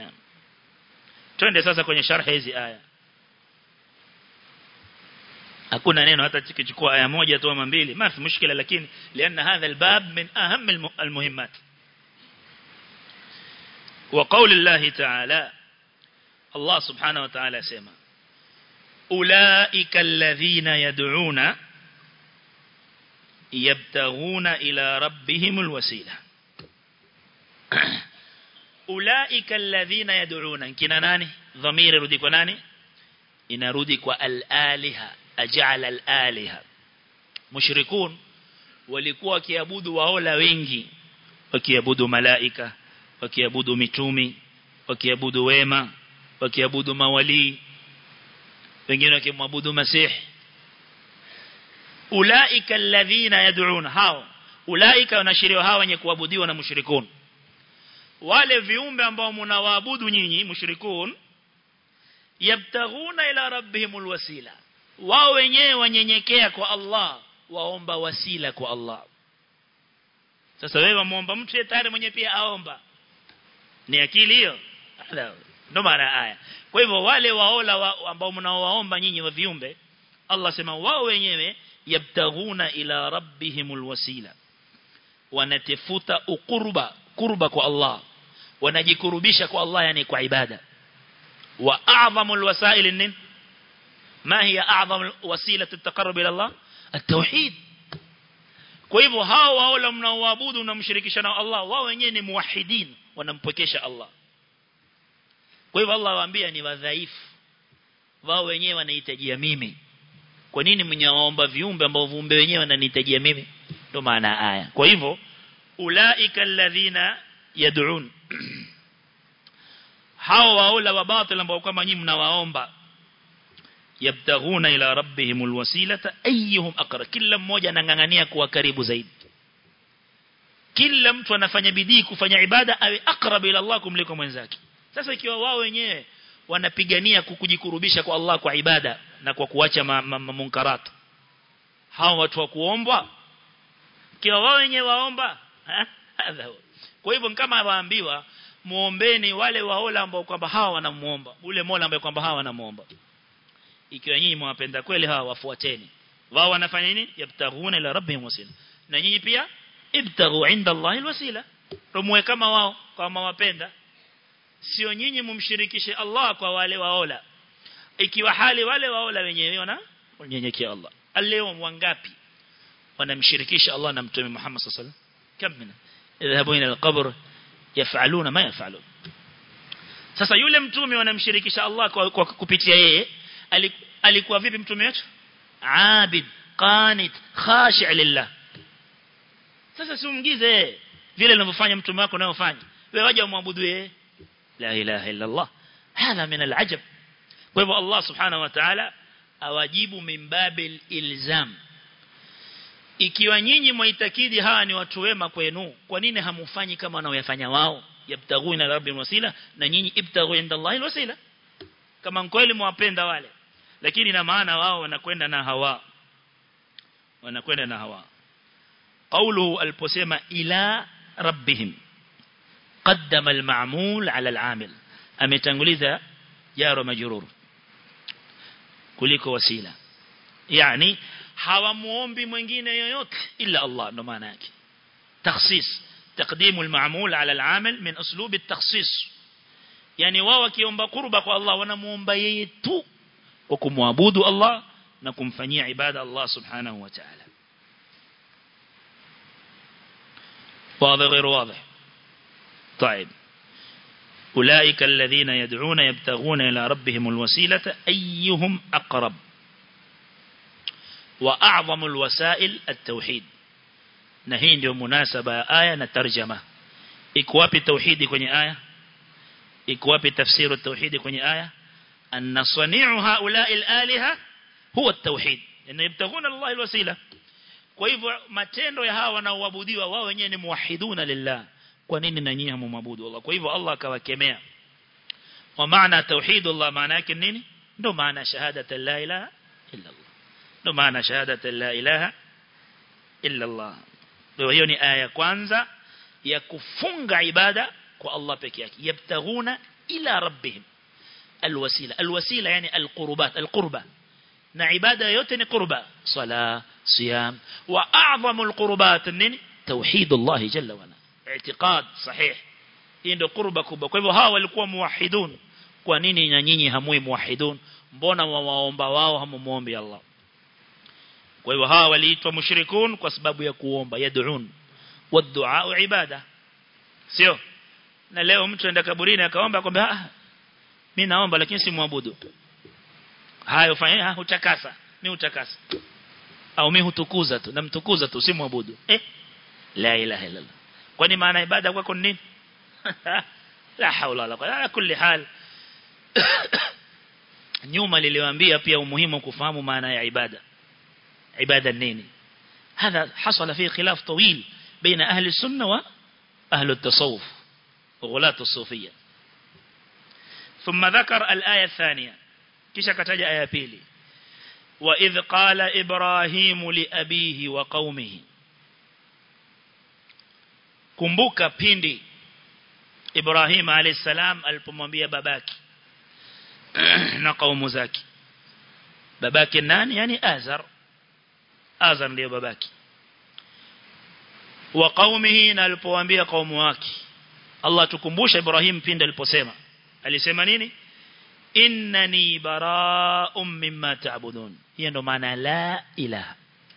twende sasa kwenye sharh hizi aya hakuna neno hata tukichukua aya moja tu ama mbili ma fi mushkila lakini lianna hadha albab min aham almuhimmat wa qawli Allah ta'ala Allah subhanahu wa ta'ala sema ulaika alladhina yad'una yabtaghuna ila rabbihim alwasila ulaika alladhina yad'una kina nani dhamiri rudi kwa nani inarudi kwa al-aliha aj'ala al-aliha mushrikun walikuwa wakiabudu waola wengi wakiabudu malaika wakiabudu mitumi wakiabudu wema wakiabudu mawali wengine wakimwabudu masih ulaika alladhina yad'un hao ulaika wanashiriwa hao wenye kuabudiwa na mushrikun wale viumbe ambao mnawaabudu nyinyi mushrikun yabtaghuna ila rabbihimul wasila wao wenyewe wanyenyekea kwa Allah waomba wasila kwa Allah sasa wewe muomba mtu yeye tayari mwenye pia aomba ni akili hiyo ndo maana aya kwa hivyo wale waola wa, ambao mnaowaomba nyinyi wa viumbe Allah sema wao wenyewe yabtaghuna ila rabbihimul wasila wanatafuta ukurba kurba kwa Allah wanajikurubisha kwa Allah yani kwa ibada wa a'zamul wasail nin ما هي أعظم وسيلة التقرب إلى الله التوحيد kwa hivyo hao wao mnaoabudu na mshirikisha na Allah wao wenyewe ni muwahidin wanampokesha Allah kwa hivyo Allah waambia ni wadhaifu wao wenyewe wanahitajia mimi kwa nini mnyaomba viumbe ambao viumbe wenyewe wananihitajia mimi ndio maana aya kwa hivyo ulaika alladhina yad'un hao waola wa batil ambao kama nyinyi mnawaomba yabtaghuna ila rabbihimul wasilata ayyuhum aqra kila mmoja anangangania kuwa karibu zaidi kila mtu anafanya bidii kufanya ibada awe akrab ila Allah kumliko mwenzake sasa ikiwa wao wenyewe wanapigania kukujikurubisha kwa Allah kwa ibada na kwa kuacha munkarat hao watu wa kuomba kiwa wao wenyewe waomba kwa hivyo kama waambiwa muombeni wale waola ambao kwamba hawa wanamuomba ule Mola ambaye kwamba hawa wanamuomba ikiwa nyinyi mwapenda kweli hawa wafuateni wao wanafanya nini yabtaghuna ila rabbihim wasila na nyinyi pia ibtaghu inda Allah alwasila rumwe kama wao kama wapenda sio nyinyi mumshirikishe Allah kwa wale waola ikiwa hali wale waola wenyewe wana unyenyekea Allah leo wangapi wanamshirikisha Allah na mtume Muhammad sallallahu alaihi wasallam kam mina idhabu ila alqabr yafaluna ma yafalun sasa yule mtume wanamshirikisha Allah kwa, kwa kupitia yeye alikuwa vipi mtume wetu abid qanit khashi' lillah sasa siumgize vile anavyofanya mtume wako unayofanya wewe waje umwabudu yeye la ilaha illa Allah hadha min alajab kwa hivyo Allah subhanahu wa ta'ala awajibu min babil ilzam ikiwa nyinyi mwaitakidi hawa ni watu wema kwenu kwa nini hamufanyi kama wanaoyafanya wao yabtaghuna rabbil wasila na nyinyi ibtaghu inda Allah alwasila kama kweli mwapenda wale lakini na maana wao wanakwenda na hawa wanakwenda na hawa قوله البسيمة إلى ربهم قدم المعمول على العامل أمتنغلذا جار مجرور kuliko wasila yani hawamuombi mwingine yoyote illa Allah ndo maana yake takhsis تقديم المعمول على العامل من أسلوب التخصيص يعني wao wakiomba kurba kwa Allah wanamuomba yeye tu kwa kumwabudu Allah na kumfanyia ibada Allah subhanahu wa ta'ala واضح غير واضح طيب أولئك الذين يدعون يبتغون إلى ربهم الوسيلة أيهم أقرب وأعظم الوسائل التوحيد نهين ديو مناسبة آية نترجمة إكواب التوحيد كوني آية إكواب تفسير التوحيد كوني آية أن صنيع هؤلاء الآلهة هو التوحيد إن يبتغون الله الوسيلة kwa hivyo matendo ya hawa wanaoabudiwa wao wenyewe ni muwahiduna lillah kwa nini na nyinyi hamwabudu Allah kwa hivyo Allah akawakemea wa maana tauhidullah maana yake nini ndio maana shahadatu la ilaha illa Allah ndio maana shahadatu la ilaha illa Allah ndio hiyo ni aya ya kwanza ya kufunga ibada kwa Allah peke yake yabtaghuna ila rabbihim alwasila alwasila yani alqurbat alqurba na ibada yote ni qurba sala siyam wa a'zamu alqurbat nini tauhid Allah jalla wa ala i'tiqad sahih hii ndio qurba kubwa kwa hivyo hawa walikuwa muwahidun kwa nini na nyinyi hamui muwahidun mbona waomba wao hamuombi Allah kwa hivyo hawa waliitwa mushrikun kwa sababu ya kuomba yad'un waddu'a ibada sio na leo mtu aenda kaburini akaomba akwambia ah mimi naomba lakini si muabudu hayo fanya hutakasa mimi hutakasa au mimi hutukuza tu namtukuza tu si muabudu eh la ilaha illa allah kwani maana ibada kwako ni nini la haula wala quwwata ala kulli hal nyuma niliwaambia pia umuhimu kufahamu maana ya ibada ibada nini هذا حصل فيه خلاف طويل بين أهل السنة وأهل التصوف وغلاة الصوفية ثم ذكر الآية الثانية kisha kataja aya pili wa idh qala ibrahim li abihi wa qaumihi kumbuka pindi ibrahim alayhisalam alipomwambia babaki na kaumu zake babake nani yani azar azar ndiyo babaki wa qaumihi na alipowaambia kaumu wake Allah tukumbusha Ibrahim pindi aliposema alisema nini innani bara'un mimma ta'budun hiyo ndo maana la ilaha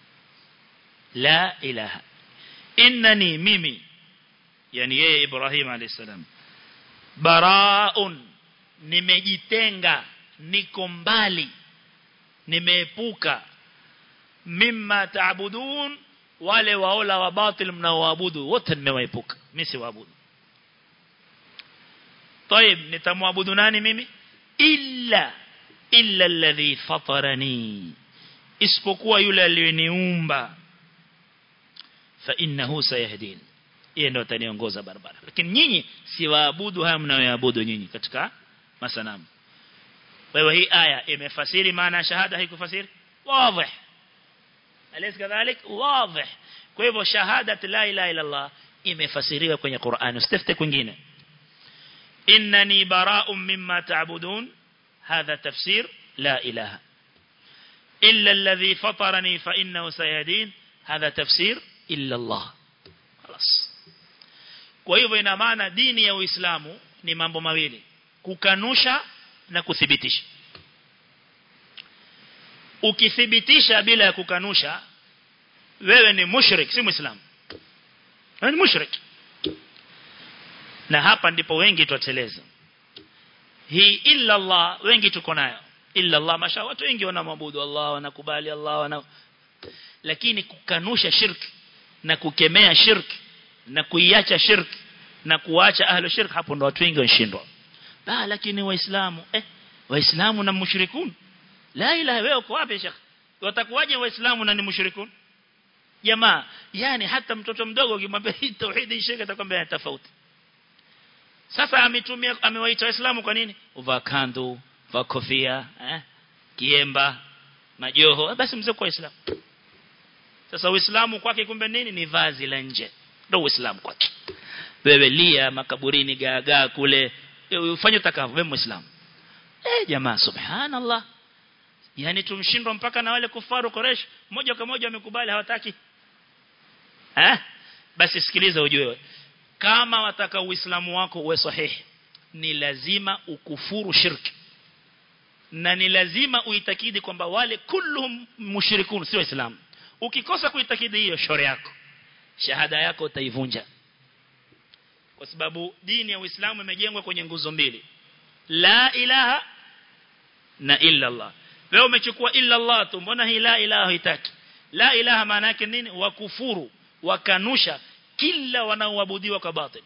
la ilaha innani mimi yani yeye Ibrahim alayhisalam bara'un nimejitenga niko mbali nimeepuka mimma ta'budun wale waola wa batil mnaoabudu wote nimewaepuka mimi si waabudu طيب nitamwabudu nani mimi illa illa alladhi fatarani isipokuwa yule aliyeniumba fa innahu sayahdin yeye ndo ataniongoza barabara lakini nyinyi si waabudu haya mnayoabudu nyinyi katika masanamu wewe hii aya imefasiri maana ya shahada haikufasiri wazi alaysa kadhalik wazi kwa hivyo shahada la ilaha illa Allah imefasiriwa kwenye Qur'an usitafute kwingine innani bara'un mimma ta'budun hadha tafsir la ilaha illa alladhi fatarani fa innahu sayadin hadha tafsir illa Allah خلاص kwa hivyo ina maana dini ya Uislamu ni mambo mawili kukanusha na kuthibitisha ukithibitisha bila ya kukanusha wewe ni mushrik si muislamu wewe ni mushrik na hapa ndipo wengi tuateleza hii illa Allah wengi tuko nayo illa Allah masha watu wengi wanamwabudu Allah wanakubali Allah wana lakini kukanusha shirki na kukemea shirki na kuiacha shirki na kuacha ahlu shirki hapo ndo watu wengi wanashindwa ah lakini waislamu eh waislamu na mushrikun la ilaha wewe uko wapi shekh watakuwaje waislamu na ni mushrikun jamaa yani hata mtoto mdogo ukimwambia hii tauhidi shirki atakwambia tofauti sasa ametumia amewaita waislamu kwa nini uvaa kandu vaa kofia eh kiemba majoho basi mzee kwa waislamu sasa uislamu kwake kumbe nini ni vazi la nje ndio uislamu kwake wewe lia makaburini gaagaa kule ufanye utakavyo wewe muislamu eh jamaa subhanallah yani tumshindwa mpaka na wale kufaru Quraysh moja kwa moja wamekubali hawataki eh basi sikiliza ujue kama wataka uislamu wako uwe sahihi ni lazima ukufuru shirki na ni lazima uitakidi kwamba wale kulluhum mushrikun sio waislamu ukikosa kuitakidi hiyo shore yako shahada yako utaivunja kwa sababu dini ya Uislamu imejengwa kwenye nguzo mbili la ilaha na illa Allah wewe umechukua illa Allah tu mbona hii la ilaha haitaki la ilaha maana yake nini wakufuru wakanusha kila wanaoabudiwa kwa batil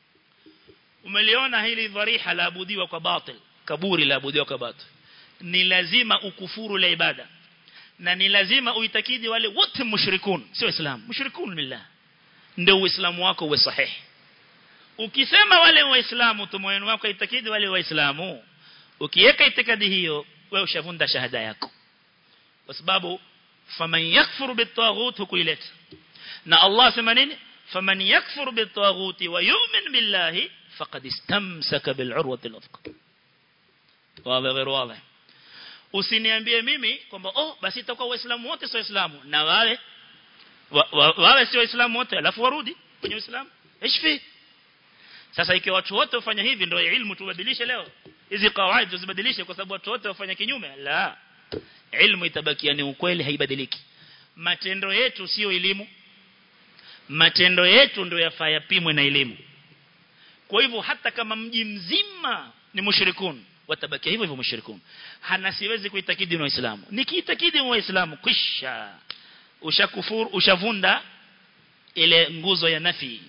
umeliona hili dhariha la abudiwa kwa batil kaburi la abudiwa kwa batil ni lazima ukufuru la ibada na ni lazima uitakidi wale wote mushrikun sio islam mushrikun billah ndio uislamu wako uwe sahihi ukisema wale waislamu tu moyo wako itakidi wale waislamu ukiweka itikadi hiyo wewe ushavunda shahada yako kwa sababu faman yakfuru bitaghut hukuileta na Allah sema nini faman yakfuru bitaghut wa yu'min billahi faqad istamsaka bil'urwati al-wuthqa wazi غير واضح usiniambie mimi kwamba oh basi itakuwa waislamu wote sio waislamu na wale wale sio waislamu wote alafu warudi kwenye uislamu ishfi sasa ikiwa watu wote wafanya hivi ndio ilmu tubadilishe leo hizi kawaida tuzibadilishe kwa sababu watu wote wafanya kinyume la ilmu itabakia ni ukweli haibadiliki matendo yetu sio elimu matendo yetu ndio yafaa yapimwe na elimu kwa hivyo hata kama mji mzima ni mushrikun watabakia hivyo hivyo mushrikun hana siwezi kuitakidi ni waislamu nikiitakidi ni waislamu kisha ushakufuru ushavunda ile nguzo ya nafi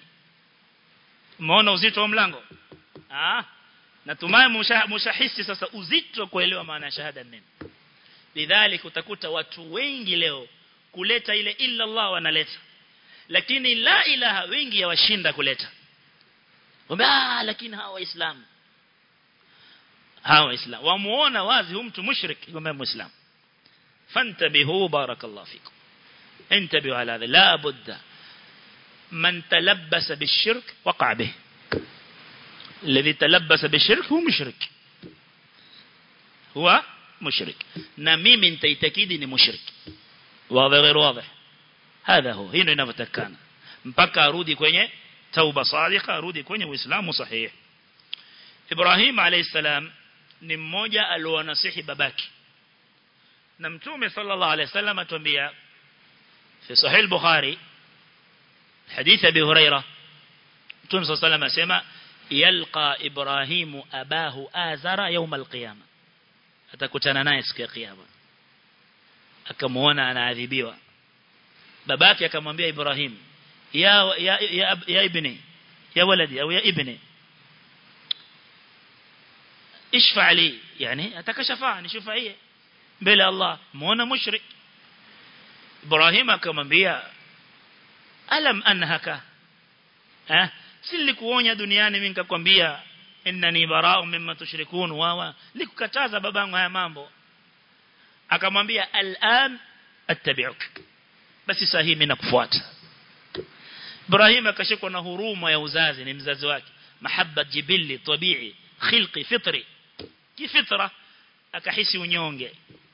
umeona uzito wa mlango ah natumai mshahisi sasa uzito kuelewa maana ya shahada nini lidhalik utakuta watu wengi leo kuleta ile illa Allah wanaleta lakini la ilaha wengi yawashinda kuleta ah lakini hawa waislamu hawa waislamu wamuona wazi huyu mtu mushrik kwamba muislam fantabihu barakallahu fikum انتبهوا على هذا لا بد من تلبس بالشرك وقع به الذي تلبس بالشرك هو مشرك هو مشرك na mimi nitaitakidi ni mushrik wazi غير واضح هذا هو hino inavyotakana mpaka arudi kwenye tauba sadiqa arudi kwenye uislamu sahihi Ibrahim alayhisalam ni mmoja alionasihi babaki na mtume sallallahu alayhi wasallam atuambia في صحيح البخاري حديث أبي هريرة متوم صلى الله عليه وسلم أسمى يلقى إبراهيم أباه آزر يوم القيامة atakutana naye siku ya kiyama akamuona anaadhibiwa babake akamwambia Ibrahim ya ya ya, ya ibni ya waladi au ya ibni ishfa li yani atakashafa nishufaie mbele Allah muona mushrik Ibrahim akamwambia alam anhaka eh si nilikuonya duniani mimi nikakwambia innani bara'un mimma tushrikun wa likukataza babangu haya mambo akamwambia al'an attabi'uk basi sahihi mimi nakufuata Ibrahim akashikwa na huruma ya uzazi ni mzazi wake mahabba jibili tabii khilqi fitri kifitra akahisi unyonge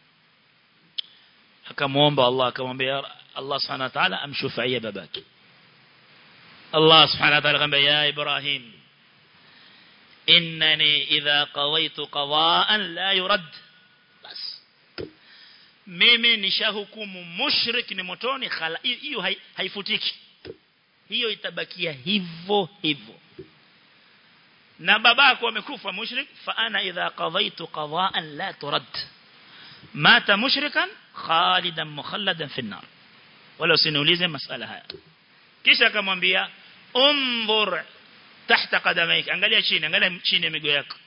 akamuomba Allah akamwambia Allah subhanahu wa ta'ala amshufaia babaki Allah subhanahu wa ta'ala akamwambia ya Ibrahim innani idha qawaitu qada'an la yurad bas mimi nishahukumu mushrik ni motoni hiyo haifutiki hiyo itabakia hivyo hivyo na babako amekufa mushrik fa ana idha qadaitu qada'an la turad mata mushrikan khalidan mukhalladan fi an-nar wala usiniulize masala haya kisha akamwambia unzur tahta qadamaik angalia chini angalia chini ya miguu yako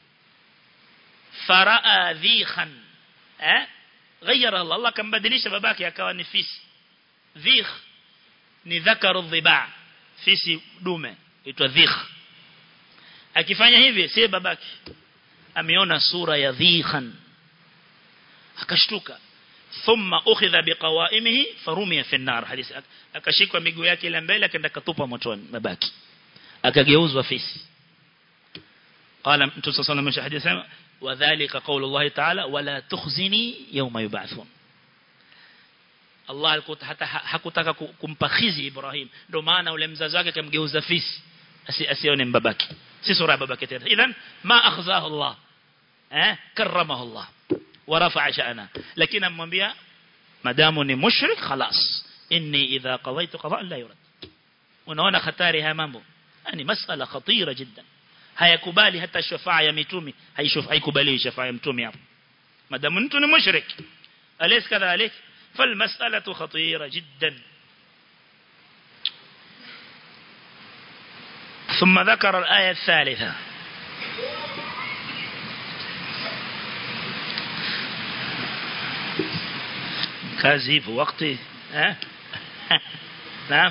faraa dhikhan eh غير الله الله كان بدليش babake akawa ni fisi dhikh ni dhakaru dhiba fisi dume itwa dhikh akifanya hivi si babake ameona sura ya dhikhan akashtuka thumma ukhidha biqawaimihi farumiya fi an-nar hadith akashikwa miguu yake ile mbele akaenda katupa motoni babake akageuzwa fisi qala mtu sallallahu alayhi wasallam sema wadhālika qawlu Allah ta'ala wala tukhzini yawma yub'athun Allah alikuwa hata hakutaka kumpa khizi Ibrahim ndio maana ule mzazi wake akamgeuza fisi asione mbabaki si sura ya babake tena idhan ma akhzahu Allah eh karamahu Allah wa rafa'a sha'ana lakini amwambia madamu ni mushrik khalas inni idha qadaytu qada'an la yurad unaona hatari haya mambo yani masala khatira jiddan hayakubali hata shafaa ya mitume haikubali shafaa ya mtume hapo madamu mtu ni mushrik alaysa kadhalik فالمسألة خطيرة جدا ثم ذكر الآية الثالثة كازي في وقتي ها نعم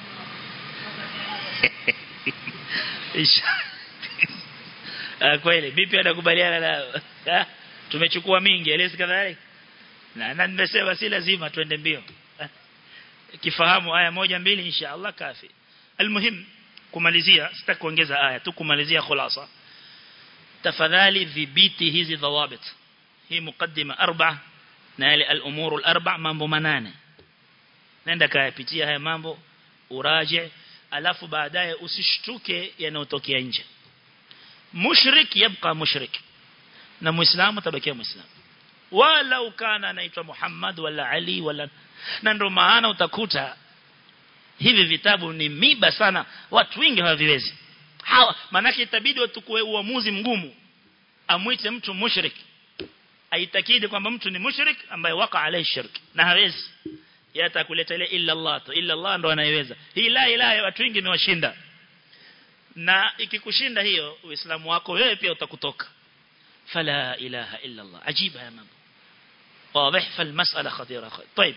kweli vipi anakubaliana na tumechukua mingi elezi kadhalika na na nimesema si lazima twende mbio kifahamu aya moja mbili inshallah kafi almuhim kumalizia sitaki kuongeza aya tu kumalizia khulasa tafadhali dhibiti hizi dhawabit hii mukaddima arba na ile al-umur al-arba mambo manane nenda kayapitia haya mambo uraje alafu baadaye usishtuke yanayotokea nje mushrik yabqa mushrik na muislamu tabakia muislamu wala ukana anaitwa Muhammad wala Ali wala na ndio maana utakuta hivi vitabu ni miba sana watu wengi hawaviwezi hawa manake itabidi watukue uamuzi mgumu amwite mtu mushrik aitakidi kwamba mtu ni mushrik ambaye waka alai shirk na hawezi yata kuleta ile illa Allah tu illa Allah ndo anayeweza hii la ilaha watu wengi imewashinda na ikikushinda hiyo uislamu wako wewe pia utakutoka فلا إله إلا الله عجيب يا مامو واضح فالمسألة خطيرة طيب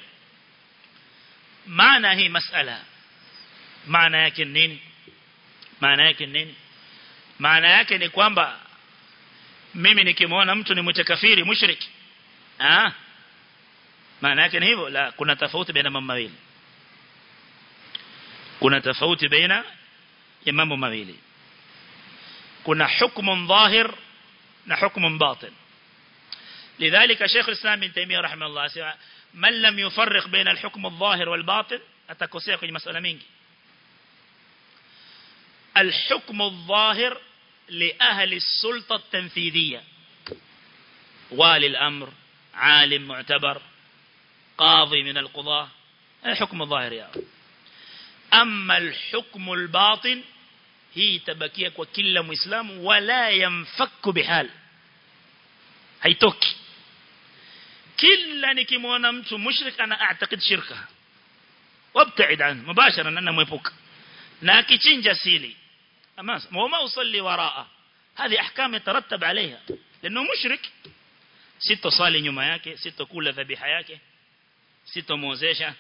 معنى هي مسألة معنى yake nini maana yake nini maana yake ni kwamba mimi nikimwona mtu ni mtakafiri mushrik ah maana yake ni hivyo la kuna tofauti baina mambo mawili kuna tofauti baina ya mambo mawili kuna hukumu dhahir na hukumu batin لذلك شيخ الإسلام ابن تيمية رحمه الله سوى من لم يفرق بين الحكم الظاهر والباطن أتكوسيا kwenye مسألة mingi الحكم الظاهر لأهل السلطة التنفيذية والي الأمر عالم معتبر قاضي من القضاة الحكم الظاهر يا أما الحكم الباطن هي تبكية وكل مسلم ولا ينفك بحال haitoki kila nikimwona mtu mushrik ana aatakid shirka wabtaid an mubashara na namwepuka na akichinja sili ama wama usalli waraa hadi ahkam yatarattab عليها لانه مشرك sitosali nyuma yake sitokula dhabiha yake sitomwozesha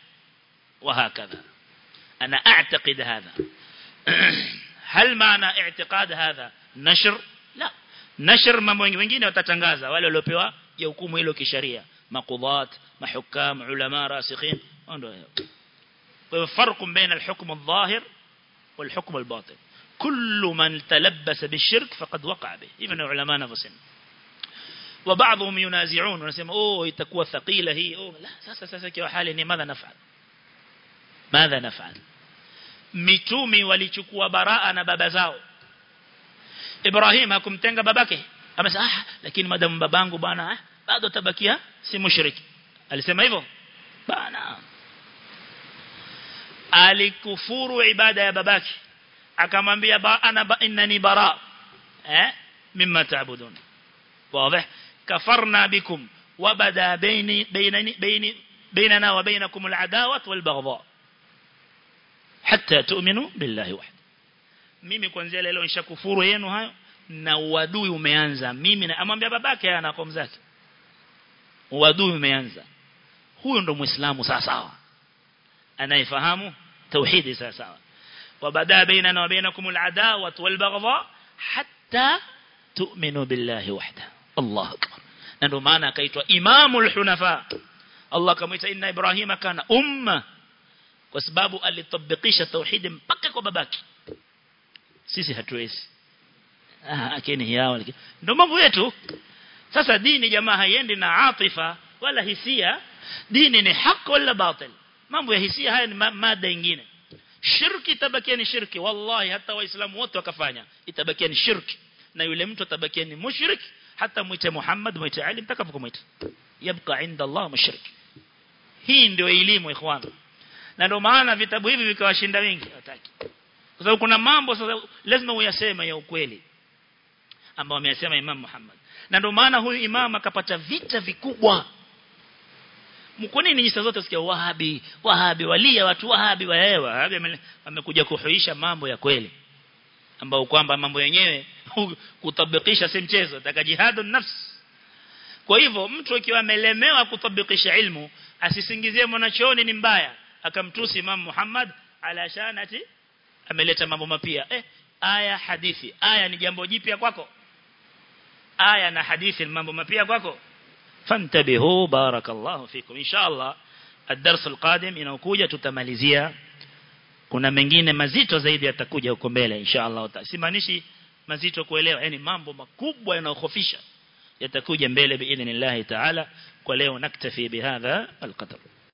وهكذا انا اعتقد هذا هل معنى اعتقاد هذا nashr la nashr mambo mengine watatangaza wale waliopewa ya hukumu hilo kisheria maqudhat mahukam ulama rasikhin ndio kwa hivyo farq baina al-hukm adh-dhahir wal-hukm al-batin كل من تلبس بالشرك فقد وقع به ابن علماء نفسهم وبعضهم ينازعون ونسمع اوه itakuwa ثقيله hii oh la sasa sasa kwa hali ni madha nafal madha nafal mitumi walichukua baraa na baba zao Ibrahim hakumtenga babake amesema ah lakini madamu babangu bwana ah, bado tabakia si mushriki alisema hivyo bana alikufuru ibada ya babake akamwambia ba ana ba innani bara eh mimma taabudun wazi kafarna bikum wabada baini bainani baini bainana wa bainakum al'adawat walbaghdha hatta tu'minu billahi wahid mimi kuanzia leo nishakufuru yenu hayo na uadui umeanza mimi na amwambia babake ana kwa mzake uadui umeanza huyo ndo muislamu sawa sawa anayefahamu tauhidi sawa sawa وبدا بيننا وبينكم العداوة والبغضاء حتى تؤمنوا بالله وحده الله أكبر ndio maana akaitwa imamul hunafa Allah kamaita inna ibrahima kana umma kwa sababu alitabikisha tauhid mpaka kwa babaki sisi hatuwezi ah akini yao ndio mambo yetu sasa dini jamaa haiendi na atifa wala hisia dini ni haki wala batil mambo ya hisia haya ni mada nyingine shirki itabakia ni shirki wallahi hata waislamu wote wakafanya itabakia ni shirki na yule mtu atabakia ni mushrik hata muite Muhammad muite Ali mtakapomuita yabqa inda Allah mushrik hii ndio elimu ikhwan na ndio maana vitabu hivi vikawashinda wengi hataki kwa sababu kuna mambo sasa lazima uyaseme ya ukweli ambao ameyasema Imam Muhammad na ndio maana huyu imam akapata vita vikubwa kwa nini nyisa zote sikia wahabi wahabi walia watu wahabi wae wahabi amekuja kuhuisha mambo ya kweli ambao kwamba mambo yenyewe kutabikisha si mchezo taka jihadu nafs kwa hivyo mtu akiwa amelemewa kutabikisha ilmu asisingizie mwanachuoni ni mbaya akamtusi Imam Muhammad ala shanati ameleta mambo mapia eh aya hadithi aya ni jambo jipya kwako aya na hadithi ni mambo mapia kwako فانتبهوا بارك الله فيكم إن شاء الله الدرس القادم inaokuja tutamalizia kuna mengine mazito zaidi yatakuja huko mbele insha Allah simanishi mazito kuelewa yani mambo makubwa yanayохofisha yatakuja mbele biidhnillah taala kwa leo naktafi bihadha alqadr